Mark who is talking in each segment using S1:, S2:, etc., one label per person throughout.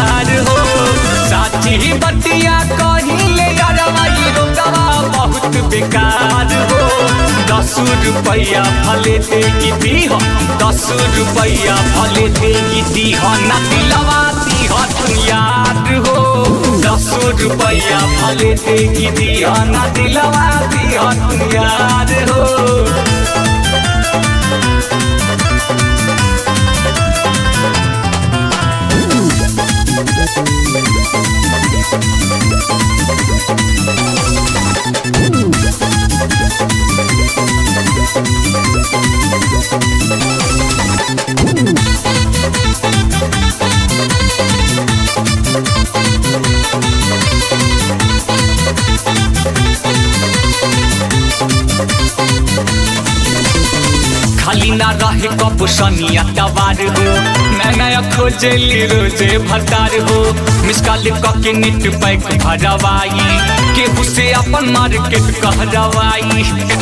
S1: यार हो साची बतिया कहिले यारवाई रोकवा बहुत बेकार हो दस रुपया भले दे दी हो दस रुपया भले दे दी हो ना दिलवा दी हो तू यार हो दस रुपया भले दे दी हो ना दिलवा दी हो तू यार हो खाली ना रहे कब सनिया तवार हो मैं नया खोजली रोजे भतार हो मिसकाल के नेट पैक भरवाई केहू से अपन मार्केट कहरवाई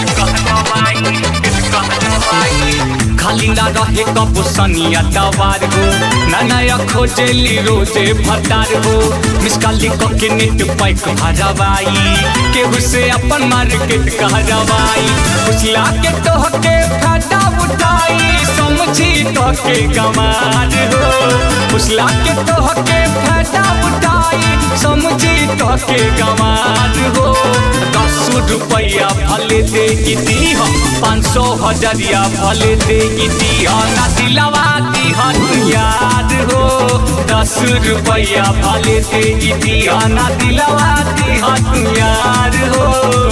S1: खाली ना रहे कब सनिया तवार हो ना नया खोजली रोजे भतार हो मिसकाल के नेट पैक भरवाई केहू से अपन मार्केट कहरवाई उछला के तोहके फाटा उठाई समझी तोहके गमार हो उछला के तोहके फाटा उठाई समझी तोहके गमार हो दस रुपया भले दे दी हो पाँच सौ हजरिया भले दे दी हो ना दिलवा दी हो तू याद हो दस रुपया भले दे दी हो ना दिलवा दी हो तू याद हो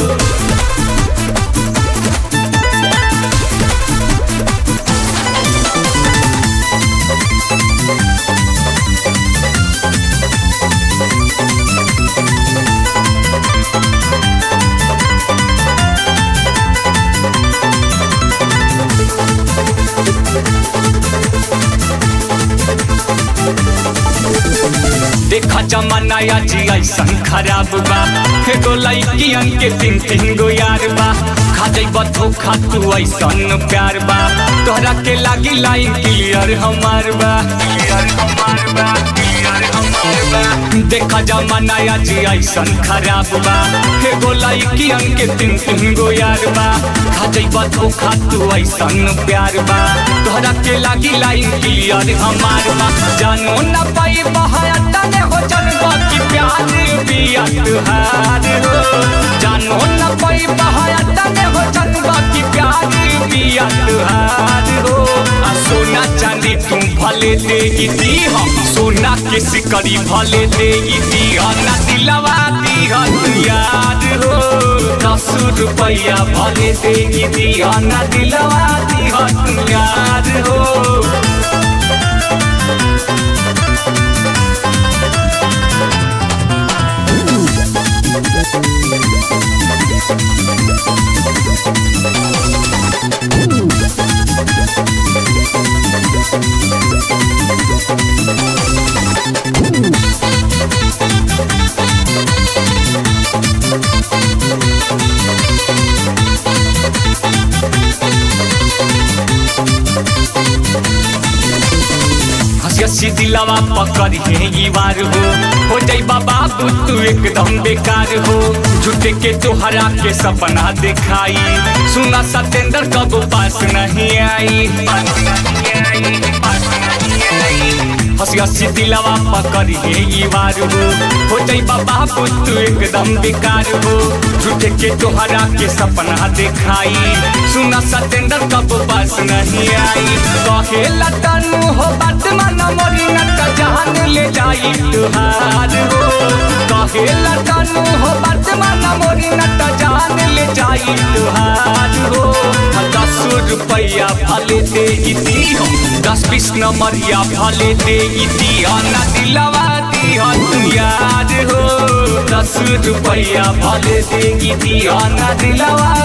S1: देखा जमाना आज ऐसन खराब बा एगो लड़कियन के तीन तीन गो यार बा खा जइब धोखा तू ऐसन प्यार बा तोहरा के लागी लाइन क्लियर हमार बा क्लियर हमार बा क्लियर हमार बा देखा जमाना आज ऐसन खराब बा एगो लड़कियन के तीन तीन गो यार बा खा जइब धोखा तू ऐसन प्यार बा तोहरा के लागी लाइन क्लियर हमार बा जानो ना पाई बहाया तने हो जनवा की प्यार बिया तुहार हो जानो न पाई बहाया तने हो जनवा की प्यार बिया तुहार हो आ सोना चांदी तुम भले दे दी हो सोना के सिकड़ी भले दे दी हो ना दिलवा दी हो तू याद हो दस रुपया भले दे दी हो ना दिलवा दी हो तू याद हो हसी दिलवा पकड़ है ई वार हो हो जाई बाबा तू एकदम बेकार हो झूठे के तोहरा के सपना दिखाई सुना सतेंद्र कब पास नहीं आई हसी हसी दिलवा पकड़ है ई वार हो हो जाई बाबा तू एकदम बेकार हो झूठे के तोहरा के सपना दिखाई सुना सतेंद्र कब पास नहीं आई कहे लतनु हो बात मन मोरी न त जान ले जाई तुहार हो कहे लतनु हो बात मन मोरी न त जान ले जाई तुहार हो दस रुपया भले दे दी हो दस बीस नंबरिया भले दे दी हो ना दिलवा दी हो तू याद हो दस रुपया भले दे दी हो ना दिलवा